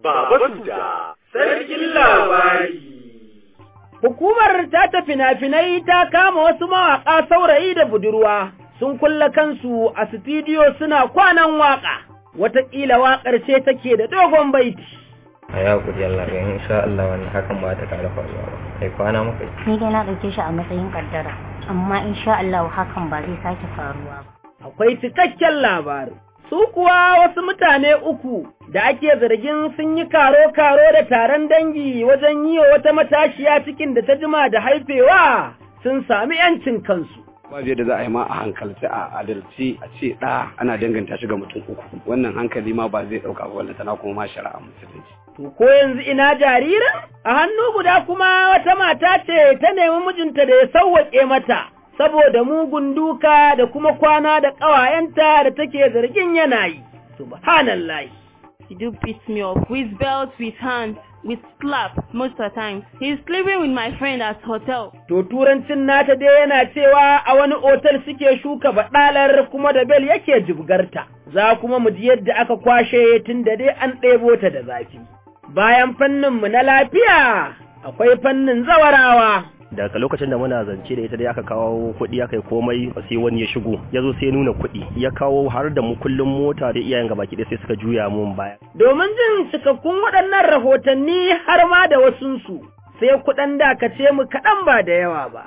Baba Suda, sarkin labari. Hukumar ta ta fina-finai ta kama wasu mawaƙa saurayi da budurwa sun kulla kansu a sitidiyo suna kwanan waƙa, wataƙila waƙar ce take da dogon baiti. a ya kuri Allah ga insha Allah wannan hakan ba ta ƙara faruwa ba kai kwana muka yi ni dai na ɗauke shi a matsayin kaddara amma insha Allah hakan ba zai sake faruwa ba Akwai cikakken labarin. Su kuwa wasu mutane uku da ake zargin sun yi karo-karo da taron dangi wajen yi wa wata matashiya cikin da ta jima da haifewa sun sami ‘yancin kansu. babu yadda za a yi ma a hankalci a adalci a ce ɗa ana danganta shi ga mutum uku wannan hankali ma ba zai ɗauka ba wannan tana kuma ma shari'a musulunci To ko yanzu ina jaririn? A hannu guda kuma wata mata ce ta nemi mijinta da ya sauwaƙe mata, saboda mugun duka da kuma kwana da ƙawayenta da take zargin yana yi. Subhanallah. He do beat me up with belt, with hands, with slap most of the time. He's sleeping with my friend at hotel. To turancin nata dai yana cewa a wani otal suke shuka baɗalar kuma da bel yake jibgarta. Za kuma mu ji yadda aka kwashe tun da dai an ɗebo ta da zafi. Bayan fanninmu na lafiya, akwai fannin zawarawa. daga lokacin da muna zance da ita dai aka kawo kuɗi aka yi komai sai wani ya shigo ya zo sai ya nuna kuɗi ya kawo har da mu kullum mota da iyayen gabaki ɗaya sai suka juya mun baya Domin jin cikakkun waɗannan rahotanni har ma da wasunsu, sai kuɗan dakace mu kaɗan ba da yawa ba.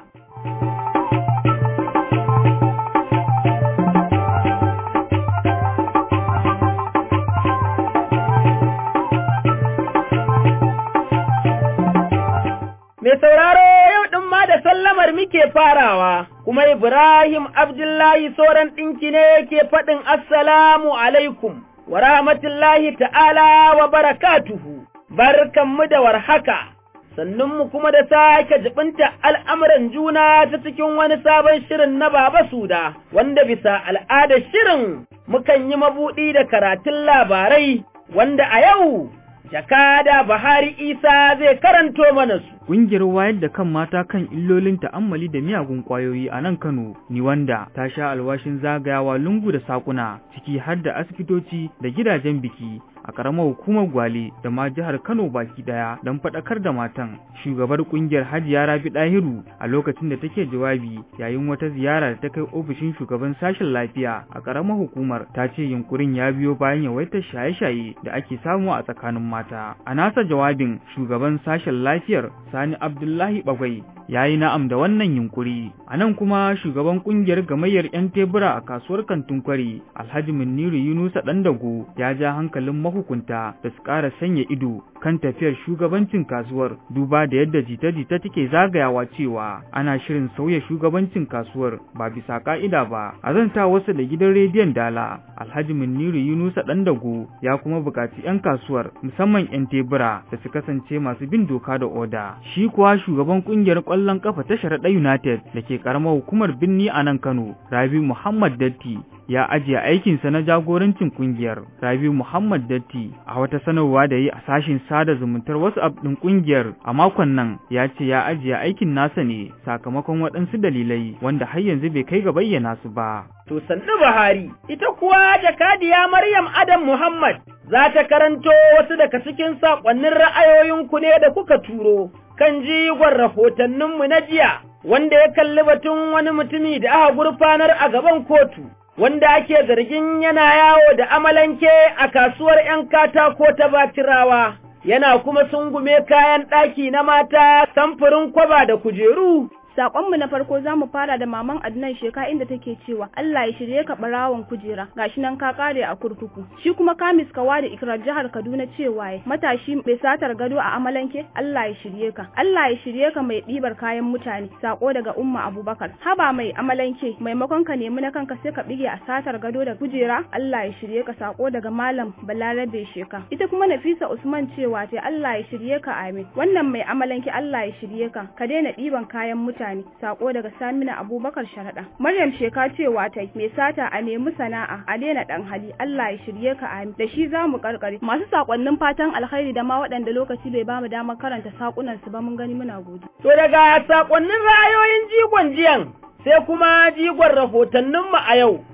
Mai sauraro yau ɗin ma da sallamar muke farawa, kuma Ibrahim Abdullahi sauran ɗinki ne yake faɗin Assalamu alaikum wa rahmatullahi ta'ala wa barakatuhu, barkanmu da warhaka, sannunmu kuma da sake jibinta al'amuran juna ta cikin wani sabon shirin na Baba Suda, wanda bisa al'adar shirin mukan yi mabuɗi da karatun labarai, wanda a yau jakada Buhari Isa zai karanto mana su. Ƙungiyar wayar da kan mata kan illolin ta'ammali da miyagun ƙwayoyi a nan Kano, ni wanda ta sha alwashin zagayawa lungu da sakuna ciki har da asibitoci da gidajen biki a ƙaramar hukumar Gwale da ma jihar Kano baki ɗaya don faɗakar da matan. Shugabar ƙungiyar Hajiya Rabi Ɗahiru a lokacin da take jawabi yayin wata ziyara da ta kai ofishin shugaban sashen lafiya a ƙaramar hukumar ta ce yunkurin ya biyo bayan yawaitar shaye-shaye da ake samu a tsakanin mata. A nasa jawabin shugaban sashen lafiyar Sani Abdullahi Bagwai ya yi na'am da wannan yunkuri. A nan kuma shugaban kungiyar gamayyar 'yan tebura a kasuwar kantin kwari Alhaji Muniru Yunusa Dandago ya ja hankalin mahukunta da su ƙara sanya ido kan tafiyar shugabancin kasuwar duba da yadda jita-jita take zagayawa cewa ana shirin sauya shugabancin kasuwar ba bisa ka'ida ba. A zanta wasu da gidan rediyon Dala Alhaji Muniru Yunusa Dandago ya kuma buƙaci 'yan kasuwar musamman 'yan tebura da su kasance masu bin doka da oda. Shi kuwa shugaban kungiyar ƙwallon ƙafa ta Sharaɗa United da ke ƙaramar hukumar Binni a nan Kano, Rabi Muhammad Datti ya ajiye aikinsa na jagorancin kungiyar Rabi Muhammad Datti a wata sanarwa da yi a sashin sada zumuntar WhatsApp ɗin kungiyar a makon nan ya ce ya ajiye aikin nasa ne sakamakon waɗansu dalilai wanda har yanzu bai kai ga bayyana su ba. To sannu Buhari, ita kuwa jakadiya Maryam Adam Muhammad za ta karanto wasu daga cikin saƙonnin ra'ayoyinku ne da kuka turo kan jigon rahotanninmu na jiya, wanda ya kalli batun wani mutumi da aka gurfanar a gaban kotu, wanda ake zargin yana yawo da amalanke a kasuwar ‘yan katako ta Batirawa, yana kuma sungume kayan ɗaki na mata samfurin kwaba da kujeru. Sakonmu na farko za mu fara da maman Adnan Sheka inda take cewa Allah ya shirye ka barawon kujera gashi nan ka kare a kurkuku. Shi kuma Kamis Kawa da Ikrar jihar Kaduna cewa ya matashi mai satar gado a Amalanke Allah ya shirye ka. Allah ya shirye ka mai ɗibar kayan mutane. Sako daga Umma Abubakar. Haba mai Amalanke maimakon ka nemi na kanka sai ka bige a satar gado da kujera Allah ya shirye ka sako daga Malam Balarabe Sheka. Ita kuma Nafisa Usman cewa ta Allah ya shirye ka amin. Wannan mai Amalanke Allah ya shirye ka. Ka daina ɗiban kayan mutane. mutane sako daga Samina Abubakar Sharaɗa Maryam Sheka cewa ta mai sata a nemi sana'a a daina dan hali Allah ya shirye ka amin da shi zamu karkare masu sakonnin fatan alkhairi da ma waɗanda lokaci bai bamu damar karanta sakunan su ba mun gani muna gode to daga sakonnin ra'ayoyin jigon jiyan sai kuma jigon rahotannin mu a yau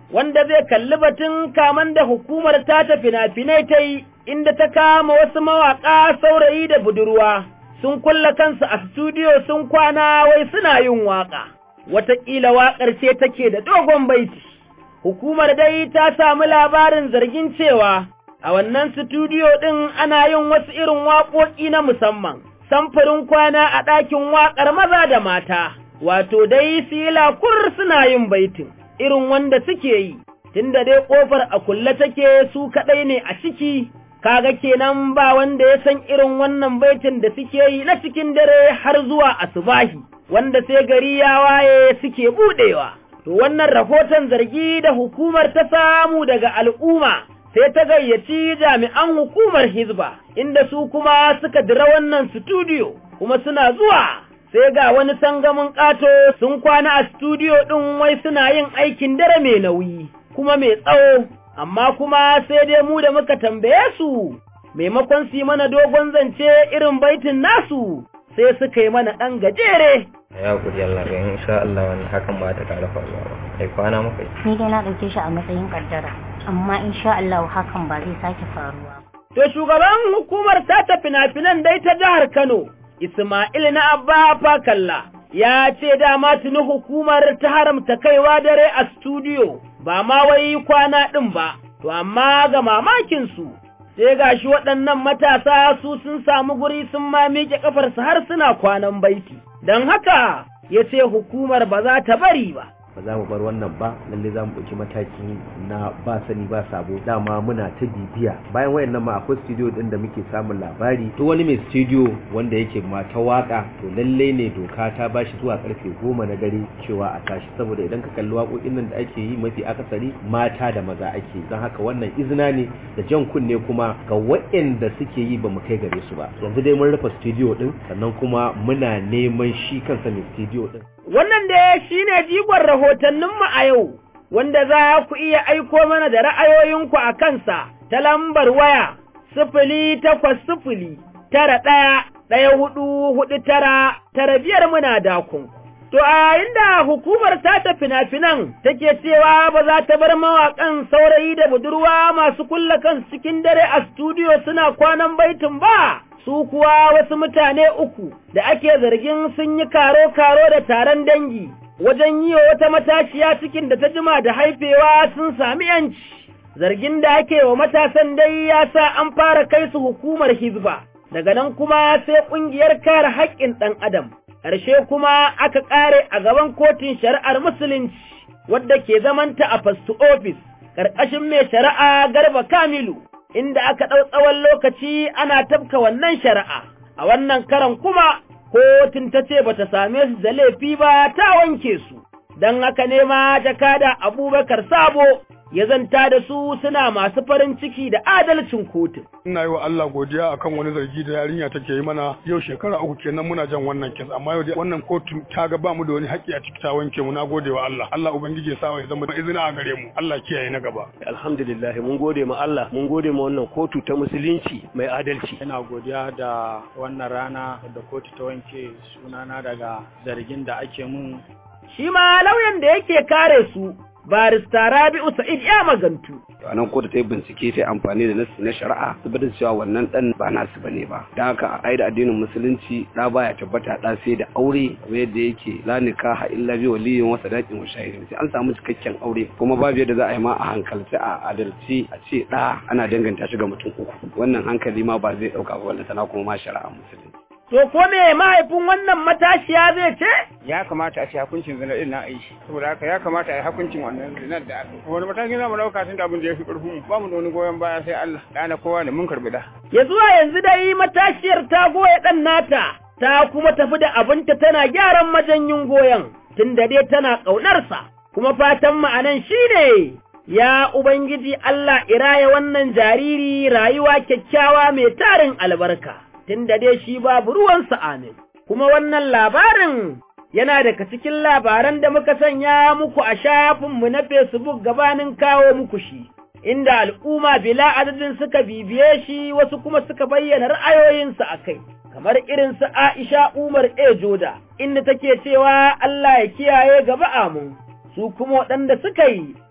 wanda zai kalli batun kaman da hukumar ta ta fina-finai ta yi inda ta kama wasu mawaƙa saurayi da budurwa sun kulla kansu a studio sun kwana wai suna yin waƙa. Wataƙila waƙar ce take da dogon baiti. Hukumar dai ta samu labarin zargin cewa a wannan studio ɗin ana yin wasu irin waƙoƙi na musamman, samfurin kwana a ɗakin waƙar maza da mata, wato dai sila kur suna yin baitin, irin wanda suke yi, tunda dai ƙofar a kulle take su kaɗai ne a ciki, kaga kenan ba wanda ya san irin wannan baitin da suke yi na cikin dare har zuwa asubahi, wanda sai gari ya waye suke buɗewa. To wannan rahoton zargi da hukumar ta samu daga al'umma sai ta gayyaci jami'an hukumar Hizba, inda su kuma suka dira wannan studio, kuma suna zuwa sai ga wani sangamin ƙato sun kwana a studio ɗin wai suna yin aikin dare mai nauyi, kuma mai tsawo, amma kuma sai dai mu da muka tambaye su, maimakon su yi mana dogon zance irin baitin nasu, sai suka yi mana ɗan gajere. ya kuri Allah ga insha Allah wannan hakan ba ta ƙara faruwa ba kai kwana muka yi ni dai na ɗauke shi a matsayin kaddara amma insha Allah hakan ba zai sake faruwa ba To shugaban hukumar tata fina-finan dai ta jihar Kano, Ismail na Abba Fakalla, ya ce dama tuni hukumar ta haramta kaiwa dare a studio, ba ma wai kwana ɗin ba, to amma ga mamakinsu, sai gashi waɗannan matasa su sun samu guri sun ma miƙe ƙafarsu har suna kwanan baiti. Don haka, ya ce hukumar ba za ta bari ba. ba za mu bar wannan ba lalle za mu ɗauki mataki na ba sani ba sabo dama muna ta bibiya bayan wayannan ma akwai studio din da muke samun labari to wani mai studio wanda yake ma ta waka to lalle ne doka ta bashi zuwa karfe goma na dare cewa a tashi saboda idan ka kalli waƙoƙin nan da ake yi mafi akasari mata da maza ake don haka wannan izina ne da jan kunne kuma ga waɗanda suke yi ba mu kai gare su ba yanzu dai mun rufe studio din sannan kuma muna neman shi kansa mai studio din Wannan da shi ne jigon rahotanninmu a yau, wanda za ku iya aiko mana da ra'ayoyinku a kansa ta lambar waya sifili takwas sifili tara ɗaya ɗaya hudu hudu tara tara biyar muna dakon. To a yayin da hukumar tata fina-finan take cewa ba za ta bar mawaƙan saurayi da budurwa masu kulla kan cikin dare a studio suna kwanan baitin ba. su kuwa wasu mutane uku da ake zargin sun yi karo-karo da taron dangi wajen yi wa wata matashiya cikin da ta jima da haifewa sun sami yanci. Zargin da ake wa matasan dai ya sa an fara kai su hukumar hizba, daga nan kuma sai ƙungiyar kare haƙƙin ɗan adam. Ƙarshe kuma aka ƙare a gaban kotun shari'ar Musulunci, wadda ke zamanta a fastu ofis, ƙarƙashin mai shari'a Garba Kamilu. inda aka ɗau tsawon lokaci ana tafka wannan shari'a, a wannan karan kuma kotun ta ce ba ta same su da laifi ba ta wanke su, don haka ne ma jakada abubakar sabo ya zanta da su suna masu farin ciki da adalcin kotun. Ina yi wa Allah godiya akan wani zargi da yarinya take yi mana yau shekara uku kenan muna jan wannan kes amma yau wannan kotu ta ga ba mu da wani haƙƙi a ciki ta wanke mu na gode wa Allah Allah ubangiji ya sa ya zama izina a gare mu Allah kiyaye na gaba. Alhamdulillah mun gode ma Allah mun gode ma wannan kotu ta musulunci mai adalci. Ina godiya da wannan rana da kotu ta wanke sunana daga zargin da ake mun. Shi ma lauyan da yake kare su barista Rabi'u Sa'id ya magantu. a nan kotu ta yi bincike ta amfani da nasi na shari'a tabbatar cewa wannan dan ba nasu bane ba don haka a aida addinin musulunci da baya tabbata da sai da aure kamar yadda yake la nikaha illa bi waliyin wa sadaqin wa shahidin sai an samu cikakken aure kuma babu yadda za a yi ma a hankalci a adalci a ce da ana danganta shi ga mutum uku wannan hankali ma ba zai dauka ba wannan tana kuma ma shari'a musulunci To ko me mahaifin wannan matashiya zai ce? Ya kamata a ce hukuncin zina din na aishi. Saboda haka ya kamata a yi hukuncin wannan zinar da aka. Wani mataki za mu dauka tun da abin da ya fi ƙarfin mu. Ba mu da wani goyon baya sai Allah. Ɗana kowa ne mun karɓi da. Ya zuwa yanzu dai matashiyar ta goya ɗan nata. Ta kuma tafi da abinta tana gyaran majanyin goyon. Tun da dai tana ƙaunarsa. Kuma fatan ma'anan shi ne Ya Ubangiji Allah iraya wannan jariri rayuwa kyakkyawa mai tarin albarka. tun da dai shi babu ruwansa amin. Kuma wannan labarin yana daga cikin labaran da muka sanya muku a shafinmu na Facebook gabanin kawo muku shi, inda al'umma bila adadin suka bibiye shi wasu kuma suka bayyana ra'ayoyinsu a kai, kamar irin su Aisha Umar E. Joda, inda take cewa Allah ya kiyaye gaba amin, su kuma waɗanda suka yi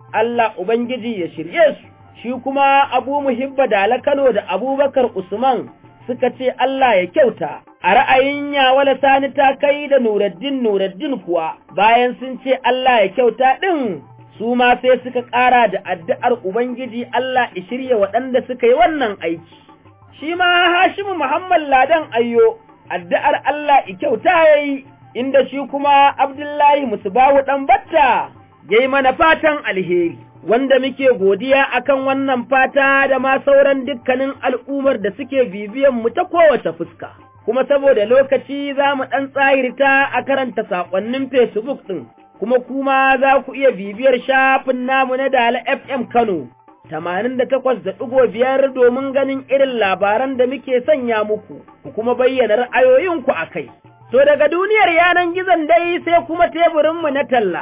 Allah Ubangiji ya shirye su, shi kuma Abu Muhibba Dala Kano da Abubakar Usman suka ce Allah ya kyauta, a ra'ayin Yawala Sani ta kai da Nuraddin Nuraddin kuwa bayan sun ce Allah ya kyauta ɗin su ma sai suka ƙara da addu'ar Ubangiji Allah ya shirya waɗanda suka yi wannan aiki. Shi ma Hashimu Muhammad Ladan Ayyo, addu'ar Allah ya kyauta ya yi, inda shi kuma Abdullahi Musubawu ɗan batta ya yi mana fatan alheri. Wanda muke godiya akan wannan fata da ma sauran dukkanin al'ummar da suke bibiyan mu ta kowace fuska. Kuma saboda lokaci za mu ɗan tsahirta a karanta saƙonnin Facebook ɗin. kuma kuma za ku iya bibiyar shafin namu na Dala FM Kano, tamanin da takwas da ɗigo biyar domin ganin irin labaran da muke sanya muku, ku kuma bayyana ra'ayoyinku a kai. To daga duniyar yanan gizon dai sai kuma teburinmu na talla.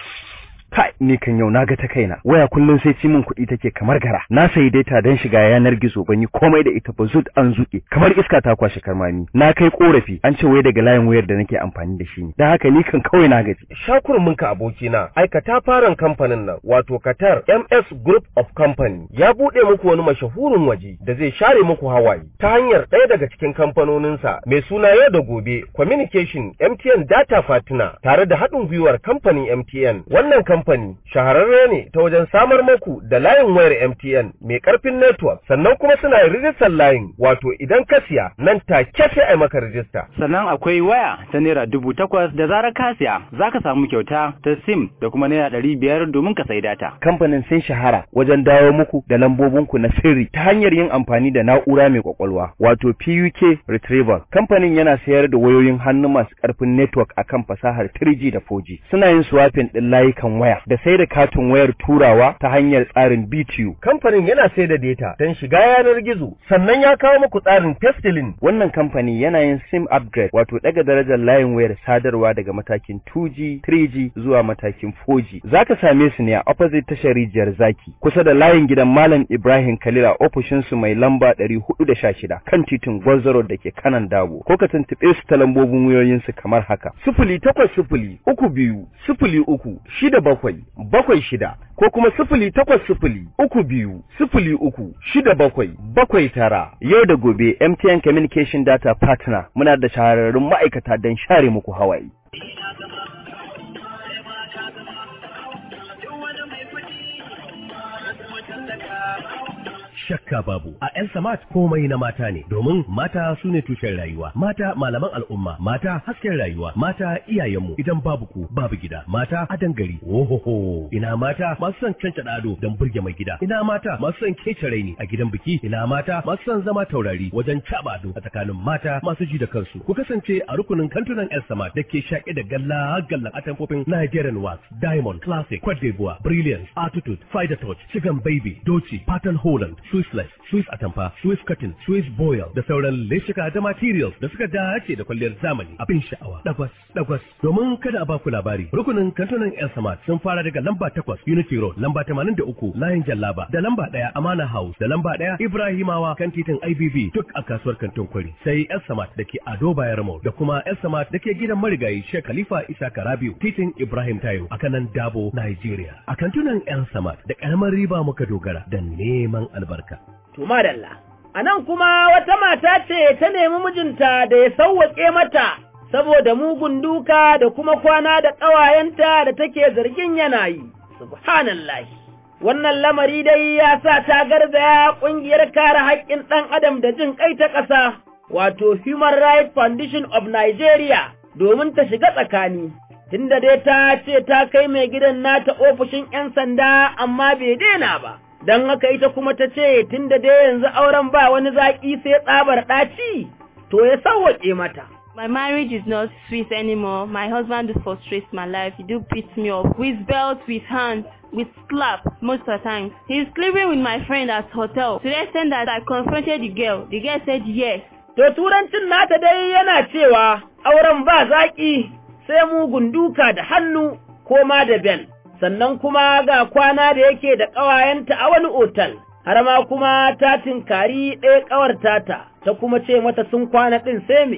Kai, ni kan yau na ga ta kaina. Waya kullum sai ci min kuɗi take kamar gara. Na sayi data don shiga yanar gizo ban yi komai da ita ba zut an zuƙe. Kamar iska ta kwashe karmami. Na kai korafi an ce wai daga layin wayar da nake amfani da shi ne. Don haka ni kan kawai na gaji. Shakurminka abokina, aikata faran kamfanin nan wato Qatar MS Group of Company ya buɗe muku wani mashahurin waje da zai share muku hawaye ta hanyar ɗaya daga cikin kamfanoninsa mai suna yau da gobe Communication MTN Data Fatina tare da haɗin gwiwar kamfanin MTN. Wannan kamfani shahararre ne ta wajen samar muku da layin wayar MTN mai ƙarfin network sannan kuma suna rijistar layin wato idan ka siya nan take sai a maka rijista. Sannan akwai waya ta naira dubu takwas da zarar ka siya za ka samu kyauta ta sim da kuma naira ɗari biyar domin ka sai data. Kamfanin sun shahara wajen dawo muku da lambobinku na sirri ta hanyar yin amfani da na'ura mai kwakwalwa wato PUK Retrieval. Kamfanin yana sayar da wayoyin hannu masu ƙarfin network akan fasahar 3G da 4G. Suna yin swapping ɗin layukan waya da sai da katin wayar turawa ta hanyar tsarin BTU. Kamfanin yana sai da data don shiga yanar gizo sannan ya kawo muku tsarin testilin. Wannan kamfani yana yin SIM upgrade wato daga darajar layin wayar sadarwa daga matakin 2G, 3G zuwa matakin 4G. Zaka same su ne a opposite tashar rijiyar zaki kusa da layin gidan Malam Ibrahim Khalil a ofishin su mai lamba 416 kan titin Gwarzaro da ke kanan Dabo. Ko ka tuntuɓe su ta lambobin wayoyin su kamar haka. Sifili takwas sifili uku biyu sifili uku shida bakwai bakwai shida ko kuma sifili takwas sifili uku biyu sifili uku shida bakwai bakwai tara. Yau da gobe MTN Communication Data Partner muna da shahararrun ma'aikata don share muku hawaye. shakka babu a yan samat komai na mata ne domin mata su ne tushen rayuwa mata malaman al'umma mata hasken rayuwa mata iyayenmu idan babu ku babu gida mata adan gari ohoho ina mata masu son canca ado don burge mai gida ina mata masu son kece raini a gidan biki ina mata masu son zama taurari wajen caba ado a tsakanin mata masu ji da kansu ku kasance a rukunin kantunan yan samat da ke shaƙe da galla gallan atamfofin Nigerian wax diamond classic Cote d'Ivoire brilliance attitude fighter touch chicken baby doci pattern holland Swissless, Swiss Atamfa, Swiss Cotton, Swiss Boil da sauran leshika da materials da suka dace da kwalliyar zamani abin sha'awa. Dagwas, dagwas. Domin kada a baku labari, rukunin kantunan El Samad sun fara daga lamba takwas Unity Road, lamba tamanin da uku Layin Jallaba, da lamba ɗaya Amana House, da lamba ɗaya Ibrahimawa kan titin IBB duk a kasuwar kantin kwari. Sai El Samad da ke Ado Bayar Mall da kuma El Samad da ke gidan marigayi Sheikh Khalifa Isa Karabiu, titin Ibrahim Tayo a kanan Dabo, Nigeria. A kantunan El Samad da ƙaramar riba muka dogara da neman albarka. albarka. To madalla, a nan kuma wata mata ce ta nemi mijinta da ya sauwaƙe mata saboda mugun duka da kuma kwana da ƙawayenta da take zargin yana yi. Subhanallahi. Wannan lamari dai ya sa ta garzaya ƙungiyar kare haƙƙin ɗan adam da jin ƙai ta ƙasa, wato Human Rights Foundation of Nigeria, domin ta shiga tsakani. Tunda dai ta ce ta kai mai gidan nata ofishin ‘yan sanda amma bai daina ba. don haka ita kuma ta ce tun da dai yanzu auren ba wani zaƙi sai tsabar ɗaci, to ya sauwaƙe mata. My marriage is not sweet anymore. My husband frustrates my life. He do beat me up with belt, with hands, with slap most of the time. He's sleeping with my friend at hotel. To the extent that I confronted the girl. The girl said yes. To turancin nata dai yana cewa auren ba zaƙi sai mugun duka da hannu ko ma da bel. sannan kuma ga kwana da yake da ƙawayenta a wani otal, har ma kuma ta tinkari ɗaya ƙawar tata, ta kuma ce mata sun kwana ɗin sai me.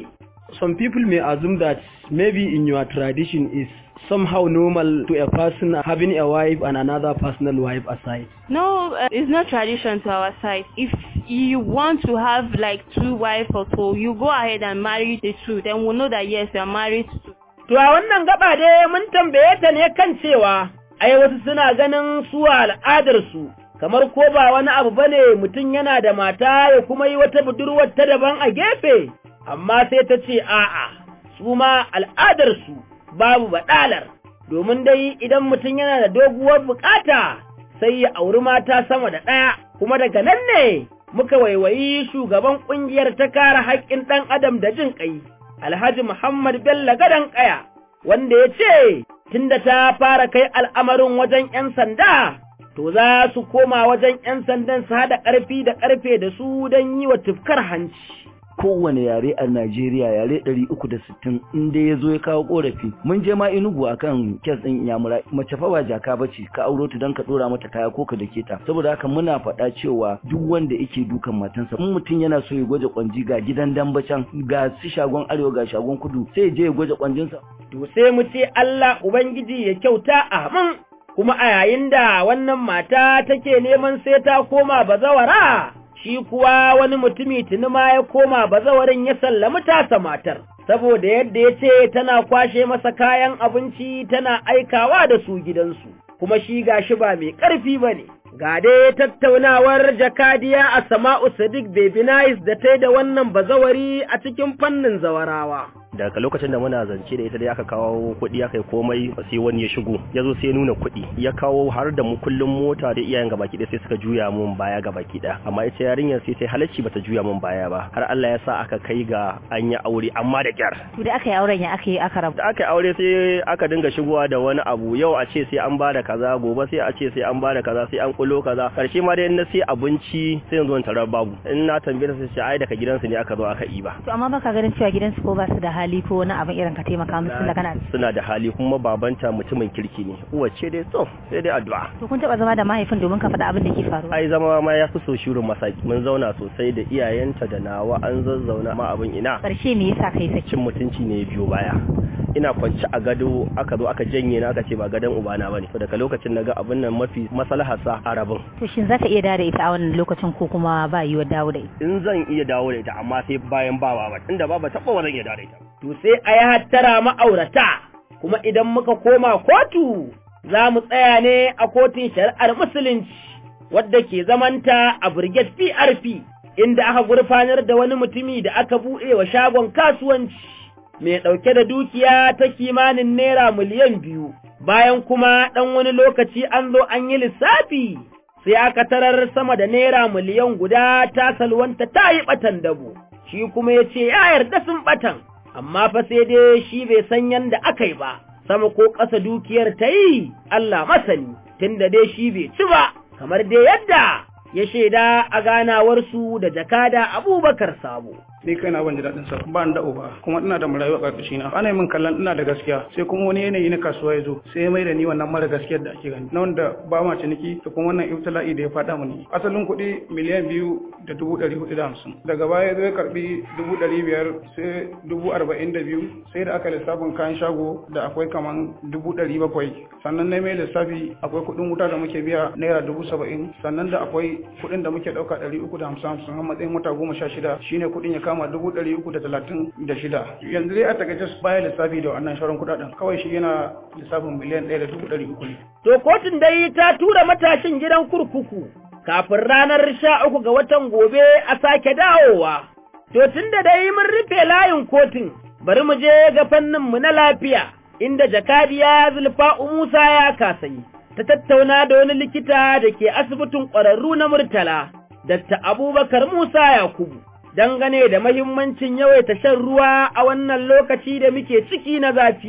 some people may assume that maybe in your tradition is somehow normal to a person having a wife and another personal wife aside. No, uh, it's not tradition to our side. If you want to have like two wives or so, you go ahead and marry the two. Then we'll know that yes, you are married to. To a wannan gaba dai mun tambaye ta ne kan cewa ai wasu suna ganin su al'adarsu kamar ko ba wani abu bane mutum yana da mata ya kuma yi wata budurwar ta daban a gefe amma sai ta ce a'a su ma al'adarsu babu baɗalar domin dai idan mutum yana da doguwar bukata sai ya auri mata sama da ɗaya kuma daga nan ne muka waiwayi shugaban ƙungiyar ta kare haƙƙin ɗan adam da jin ƙai alhaji muhammad bello gadon ƙaya wanda ya ce tunda ta fara kai al'amarin wajen ‘yan sanda to za su koma wajen ‘yan sandan su haɗa ƙarfi da ƙarfe da su don yi wa tufkar hanci. kowane yare a Najeriya yare 360 in dai ya zo ya kawo korafi mun je ma Enugu akan kes din Iyamura mace fa ba jaka bace ka auro ta dan ka dora mata kaya ko ka dake ta saboda haka muna faɗa cewa duk wanda yake dukan matansa in mutum yana so ya gwaje kwanji ga gidan dambacan ga su shagon arewa ga shagon kudu sai ya je ya gwaje kwanjinsa to sai mu ce Allah ubangiji ya kyauta amin kuma a yayin da wannan mata take neman sai ta koma bazawara shi kuwa wani mutumi tuni ma ya koma bazawarin ya sallami tasa matar, saboda yadda ya ce tana kwashe masa kayan abinci tana aikawa da su gidansu, kuma shi gashi ba mai ƙarfi ba ne. Ga dai tattaunawar jakadiya a Sama'u Sadiq Baby Nice da ta da wannan bazawari a cikin fannin zawarawa. daga lokacin da muna zance da ita dai aka kawo kuɗi aka yi komai sai wani ya shigo ya zo sai nuna kuɗi ya kawo har da mu kullum mota da iyayen gabaki ɗaya sai suka juya mun baya gabaki ɗaya amma ita yarinyar sai ta halacci bata juya mun baya ba har Allah ya sa aka kai ga an yi aure amma da kyar To da aka yi auren ya aka yi aka rabu. da aka yi aure sai aka dinga shigowa da wani abu yau a ce sai an bada kaza gobe sai a ce sai an bada kaza sai an kulo kaza karshe ma dai in na sai abinci sai yanzu in tarar babu in na tambaye ta sai ce ai daga gidansu ne aka zo aka yi ba To amma baka ganin cewa gidansu ko ba su da hali ko wani abin irin ka taimaka musu da kana. suna da hali kuma babanta mutumin kirki ne uwace dai to sai dai addu'a To kun taba zama da mahaifin domin ka faɗa abin da ke faruwa. ai zama ma ya fi so shirin masaki mun zauna sosai da iyayenta da nawa an zazzauna ma abin ina Karshe me yasa kai saki? cin mutunci ne ya biyo baya ina kwanci a gado aka zo aka janye na aka ce ba gadon ubana bane to daga lokacin naga abin nan mafi maslaha sa a rabin To shin zaka iya dawo da ita a wannan lokacin ko kuma ba yiwa dawo da ita? in zan iya dawo da ita amma sai bayan ba ba inda ba ba taɓa ba zan iya dawo da ita To sai a yi hattara ma'aurata, kuma idan muka koma kotu za mu tsaya ne a kotun shari'ar Musulunci, wadda ke zamanta a Brigade PRP, inda aka gurfanar da wani mutumi da aka buɗe wa shagon kasuwanci, mai ɗauke da dukiya ta kimanin naira miliyan biyu, bayan kuma ɗan wani lokaci an zo an yi lissafi. Sai aka tarar sama da naira miliyan guda ta salwanta ta yi ɓatan dabo, shi kuma ya ce ya yarda sun ɓatan. amma fa sai dai shi bai san yanda aka yi ba, sama ko ƙasa dukiyar ta yi Allah masani, tunda dai shi bai ci ba, kamar dai yadda ya shaida a ganawarsu da jakada Abubakar Sabo. ni kai na ban ji daɗin sa ba ni da uba kuma ina da marayu a ƙarƙashi na ana yi min kallon ina da gaskiya sai kuma wani yanayi na kasuwa ya zo sai ya mai da ni wannan mara gaskiyar da ake gani na wanda ba ma ciniki da kuma wannan ibtila'i da ya faɗa mani asalin kuɗi miliyan biyu da dubu ɗari hudu da hamsin daga baya ya zo ya karɓi dubu ɗari biyar sai dubu arba'in da biyu sai da aka lissafin kayan shago da akwai kaman dubu ɗari bakwai sannan na mai lissafi akwai kuɗin wuta da muke biya naira dubu saba'in sannan da akwai kuɗin da muke ɗauka ɗari uku da hamsin hamsin a matsayin wata goma sha shida shine kuɗin ya kama dubu ɗari uku da talatin da shida yanzu dai a takaice baya lissafi da wannan shawarar kuɗaɗen kawai shi yana lissafin miliyan ɗaya da dubu ɗari uku ne. To kotun dai ta tura matashin gidan kurkuku kafin ranar sha uku ga watan gobe a sake dawowa. To tun da dai mun rufe layin kotun bari mu je ga fanninmu na lafiya inda jakadiya zulfa'u Musa ya kasayi. Ta tattauna da wani likita da ke asibitin ƙwararru na Murtala, Dr. Abubakar Musa Yakubu. dangane da mahimmancin yawaita shan ruwa a wannan lokaci da muke ciki na zafi.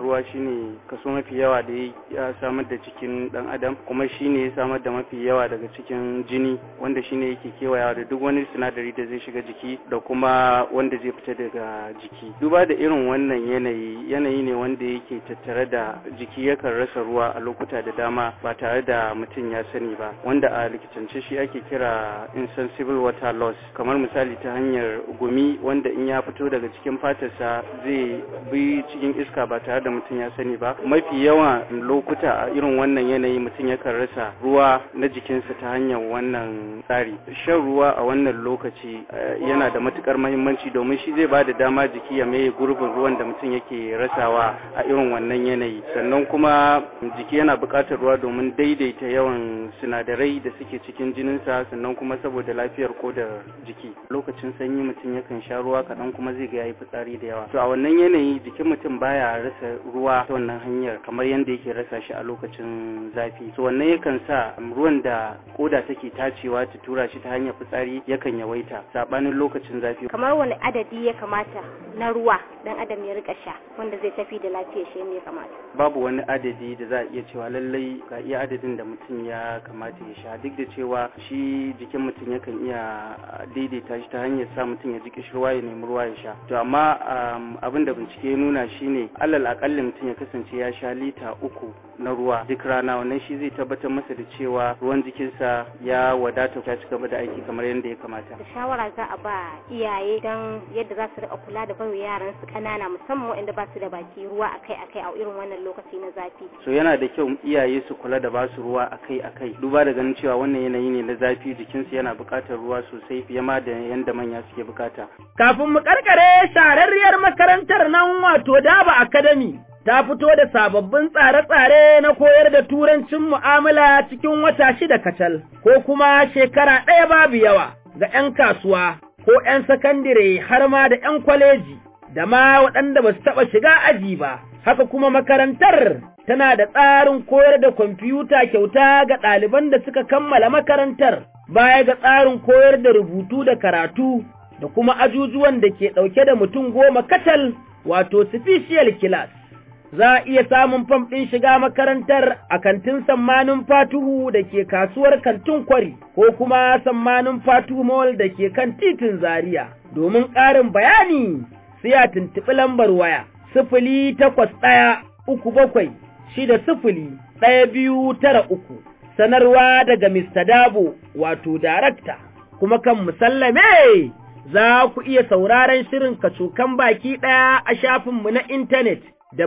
ruwa shine kaso mafi yawa da ya samar da cikin dan adam kuma shine ya samar da mafi yawa daga cikin jini wanda shine yake kewayawa da duk wani sinadari da zai shiga jiki da kuma wanda zai fita daga jiki duba da irin wannan yanayi yanayi ne wanda yake tattare da jiki yakan rasa ruwa a lokuta da dama ba tare da mutum ya sani ba wanda a likitance shi ake kira insensible water loss kamar misali ta hanyar gumi wanda in ya fito daga cikin fatarsa zai bi cikin iska ba tare da mutum ya sani ba mafi yawan lokuta a irin wannan yanayi mutum yakan rasa ruwa na jikinsa ta hanyar wannan tsari shan ruwa a wannan lokaci yana da matukar mahimmanci domin shi zai ba da dama jiki ya maye gurbin ruwan da mutum yake rasawa a irin wannan yanayi sannan kuma jiki yana buƙatar ruwa domin daidaita yawan sinadarai da suke cikin jininsa sannan kuma saboda lafiyar kodar jiki lokacin sanyi mutum yakan sha ruwa kaɗan kuma zai ga yayi fitsari da yawa to a wannan yanayi jikin mutum baya rasa ruwa ta wannan hanyar kamar yadda yake rasa shi a lokacin zafi to wannan yakan sa ruwan da koda take tacewa ta tura shi ta hanyar fitsari yakan yawaita sabanin lokacin zafi kamar wani adadi ya kamata na ruwa dan adam ya rika sha wanda zai tafi da lafiyar shi ne ya kamata babu wani adadi da za a iya cewa lallai ga iya adadin da mutum ya kamata ya sha duk da cewa shi jikin mutum yakan iya daidaita shi ta hanyar sa mutum ya ji kishirwa ya nemi ruwa ya sha to amma abin da bincike ya nuna shine alal akalli mutum ya kasance ya sha lita uku na ruwa duk rana wannan shi zai tabbatar masa da cewa ruwan jikinsa ya wadata ta ci gaba da aiki kamar yadda ya kamata da shawara za a ba iyaye don yadda za su rika kula da bayo yaran su kanana musamman waɗanda ba su da baki ruwa akai akai a irin wannan lokaci na zafi so yana da kyau iyaye su kula da ba su ruwa akai akai duba da ganin cewa wannan yanayi ne na zafi jikinsu yana buƙatar ruwa sosai fiye ma da yanda manya suke bukata kafin mu karkare shararriyar makarantar nan wato Daba Academy ta fito da sababbin tsare-tsare na koyar da turancin mu'amala cikin wata shida kacal, ko kuma shekara ɗaya babu yawa ga ‘yan kasuwa ko ‘yan sakandire har ma da ‘yan kwaleji, da ma waɗanda ba su taɓa shiga aji ba. Haka kuma makarantar tana da tsarin koyar da kwamfuta kyauta ga ɗaliban da suka kammala makarantar, baya ga tsarin koyar da rubutu da karatu da kuma ajujuwan da ke ɗauke da mutum goma kacal wato special class. za a iya samun fam ɗin shiga makarantar a kantin sammanin fatuhu da ke kasuwar kantin kwari ko kuma sammanin fatuhu mall da ke kan titin zaria domin ƙarin bayani sai a tuntuɓi lambar waya sifili takwas ɗaya uku bakwai shida sifili ɗaya biyu tara uku sanarwa daga Mr. Dabo wato darakta kuma kan musallame za ku iya sauraron shirin kacokan baki ɗaya a shafinmu na intanet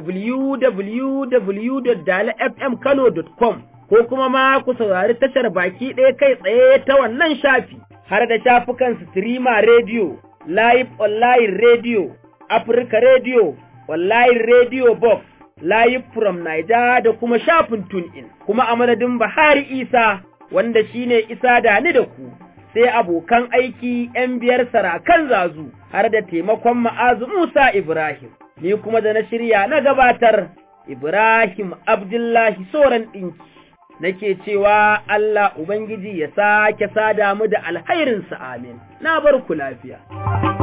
www.dalafmkano.com ko kuma ma ku saurari tashar baki ɗaya kai tsaye ta wannan shafi har da shafukan streamer radio, live online radio, Africa radio, online radio box, live from Niger da kuma shafin TuneIn. Kuma a madadin Bahari Isa wanda shine Isa da ni da ku. sai abokan aiki ‘yan biyar sarakan zazu har da taimakon ma'azu Musa Ibrahim. ni kuma da na shirya na gabatar Ibrahim Abdullahi Soran ɗinki, nake cewa Allah Ubangiji ya sake sada mu da alhairinsa amin, na bar ku lafiya.